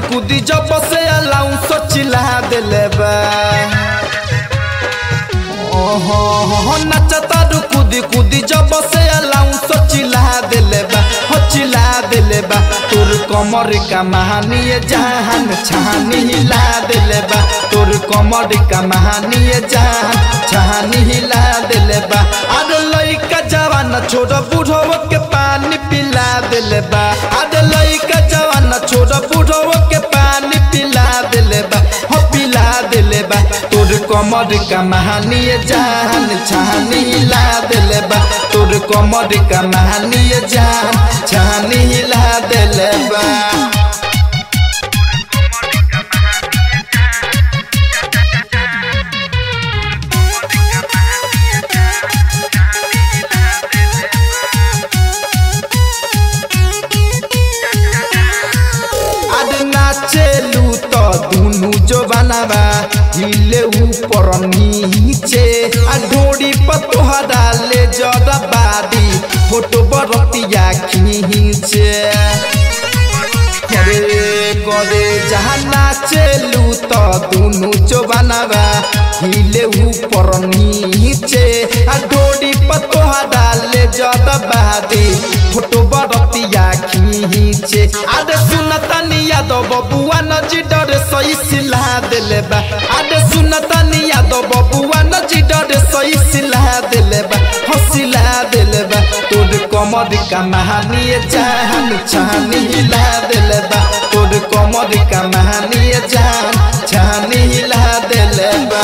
कूदी जब से अलाउ सोचिला दिले बा ओहो हो नचता रु कूदी कूदी जब से अलाउ सोचिला दिले बा हो चिला दिले बा तोर कमर का महानी जहान छानी हिला दिले बा तोर कमर का महानी जहान छानी हिला दिले बा अरे लइका जवान छोड़ बूढ़ो के पानी पिला दिले बा अरे लइका जवान छोड़ बूढ़ो के पानी पिला दिले बा हो पिला दिले बा तोर कमर का महानी जान छानी हिला दिले बा तोर कमर का महानी जान छानी हिला दिले बा आज नाचेलू तो दुनु जो बनावा हिले ऊपर नीचे आ ढोड़ी पर तोहरा ले जरा बादी फोटो बरतिया खींचे करे करे जहाँ नाचेलू तो दुनु जो बनावा हिले ऊपर नीचे आ ढोड़ी पर तोहरा ले जरा बादी फोटो बरतिया खींचे आदे सुनता निया दो बबुआ नजी डरे सही सिला दिले बा आदे सुनता निया दो बबुआ नजी डरे सही सिला दिले बा हसिला दिले बा तोर कमर का महानी जान छानी हिला दिले बा तोर कमर का महानी जान छानी हिला दिले बा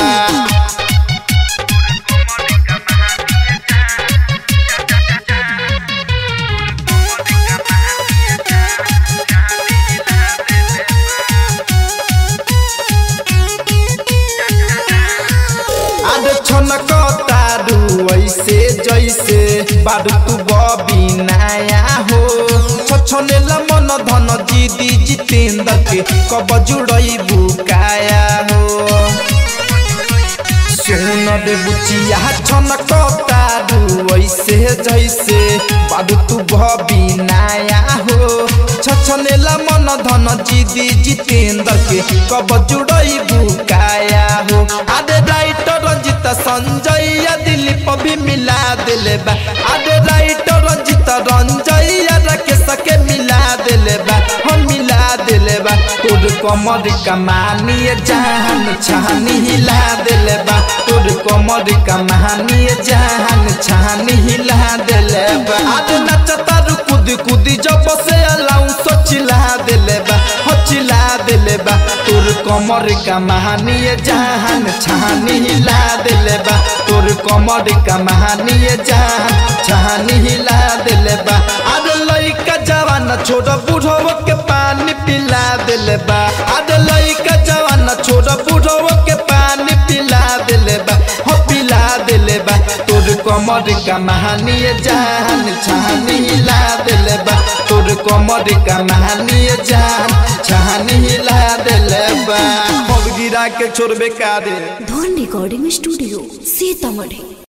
आद छनक तारू ऐसे जैसे बारू तू बबिनाया हो छछने मन धन जीदी जितेंद्र के कब जुड़ई बुकाया हो सोन रे बुचिया छनक तारू ऐसे जैसे बारू तू बबिनाया हो छछने मन धन जीदी जितेंद्र के कब जुड़ई बुकाया हो आदे राइटर रंजित संजय दिलीप भी मिला दिले बा आदे राइटर रंजित रंजय राकेश के मिला दिले बा हम मिला दिले बा तोर कमर कमानी जान छानी हिला दिले बा तोर कमर कमानी जान छानी हिला दिले बा आदे नचता रु कूदी कूदी जब से अलाउ सोचिला दिले बा हो चिला दिले बा तोर कमर का महानी जान छानी हिला दिले बा तोर कमर का महानी जान छानी हिला दिले बा अरे लइका जवान छोड़ बूढ़ो के पानी पिला दिले बा अरे लइका जवान छोड़ बूढ़ो के पानी पिला दिले बा हो पिला दिले बा तोर कमर का महानी जान छानी हिला दिले बा तोर कमर का महानी जान छानी हिला दिले बा अब गिरा के छोड़बे कारे धन रिकॉर्डिंग स्टूडियो सीतामढ़ी